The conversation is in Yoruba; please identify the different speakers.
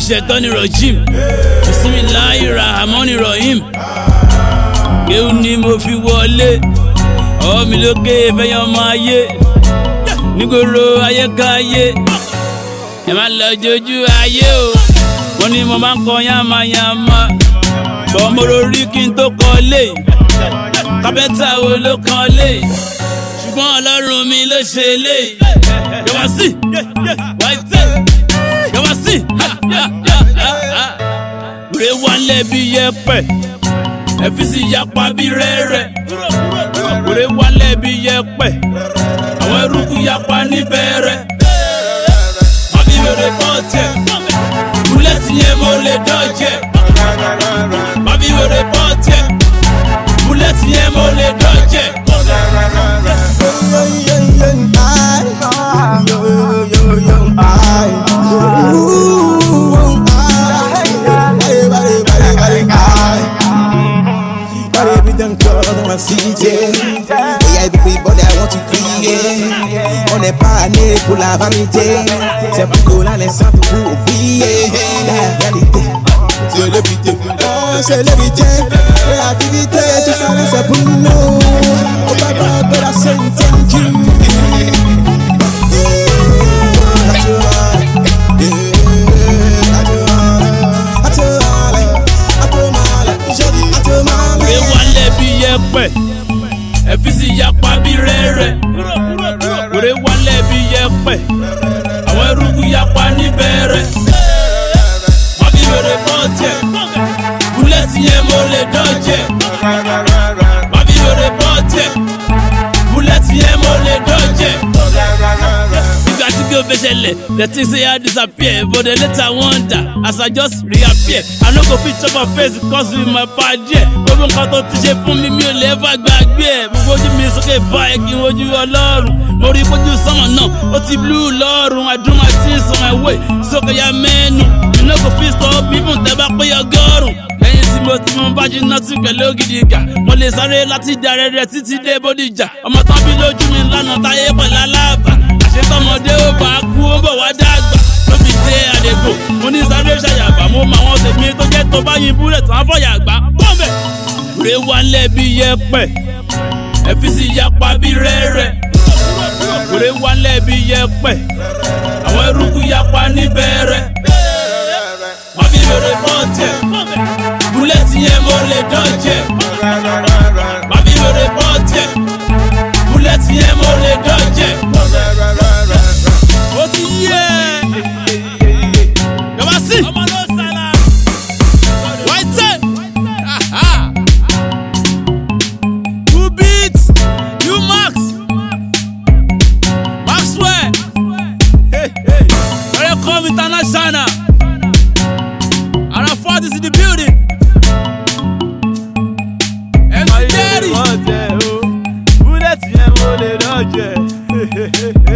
Speaker 1: ṣetán ní rojim bisimilahi rahmani rahim kéwù ni mo fi wọlé ọwọ́ mi lókè fẹ́yàn ọmọ ayé nígboro ayékáyé ẹ má lọ jojú ayé o wọ́n ní mo máa ń kọ yánmayánmá bọ́ mo rorí kí n tó kọ lé kápẹ́ntà wo ló kàn lé ṣùgbọ́n ọlọ́run mi ló ṣe lé yọ̀wá sí wáìtẹ́ yọ̀wá sí rè wálé bí yẹpẹ̀ ẹ̀fíìsì yapa bí rẹ́rẹ́ rè wálé bí yẹpẹ̀ àwọn eruku yapa níbẹ̀rẹ̀ àbí wèrè pọ́ọ̀tẹ̀ búlẹ̀tì yẹn mo lè dọ́jẹ̀ àbí wèrè pọ́ọ̀tẹ̀ búlẹ̀tì yẹn mo lè dọ́jẹ̀.
Speaker 2: On n'est pas né pour la vanité, c'est pour la naissance pour oublier la réalité. C'est l'évité, oh, c'est l'évité, créativité, tout ça c'est pour nous. On va pas de la sainte
Speaker 1: rè wálé bí yẹpẹ̀ ẹ̀fíìsì yapa bí rẹ́rẹ́ rè wálé bí yẹpẹ̀ àwọn eruku yapa níbẹ̀rẹ̀ àbí wèrè pọ́ọ̀tẹ̀ búlẹ̀tì yẹn mo lè dọ́jẹ̀ àbí wèrè pọ́ọ̀tẹ̀ búlẹ̀tì yẹn mo lè dọ́jẹ̀. Nígbà tí kí o fẹ́ ṣẹlẹ̀, the thing say I disappear, but the later wonder as I just reappear. I no go fit chop my face cause with my bad yeah. Gbogbo nǹkan tó ti ṣe fún mi mi ò lè fà gbàgbé ẹ̀. Gbogbo ojú mi sókè báyìí kí n wojú ọlọ́run. Mo rí bójú sọ́mọ̀ náà, ó ti blue lọ́rùn. I do my things on my way, sókè ya mẹ́nu. You no go fit stop even tẹ́ bá pé ọgọ́rùn. Lẹ́yìn tí mo ti mú bájú náà ti pẹ̀lú ògidì gà. Mo lè sáré láti dàrẹ́ rẹ̀ títí dé bódìjà. Ọmọ tán bí lójú mi lánàá táyé pẹ̀lú aláàbà. Àṣetọ́mọdé ó bá kú ó bọ̀ wá dàgbà. Lóbi dé àdègbò, mo ní sáré ṣàyàbá. Mo mọ àwọn tèmi tó jẹ́ tó bá yin búrẹ̀ tó á fọ̀yà gbá. Bọ́ọ̀bẹ̀! Rè wálé bí yẹpẹ̀, ẹ̀fíìsì yapa bí rẹ́rẹ́. Rè wálé bí yẹpẹ̀, àwọn eruku yapa níbẹ̀rẹ̀. Wọ́n fi wèrè pọ́ọ̀tẹ̀, búlẹ̀tì yẹn mo lè dọ́jẹ̀. Wọ́n fi wèrè pọ́ọ̀tẹ̀, búlẹ̀tì yẹn mo lè dọ́jẹ̀. Ó ti yé ẹ. Yọ̀bá sí. Ọmọ ló sàlà. White. You beat. You Max. Maxwell. Hey, hey. Welcome international. Arafat is in the building. MC Daddy.
Speaker 3: búlẹ̀tì yẹn mo lè dọ́jẹ̀.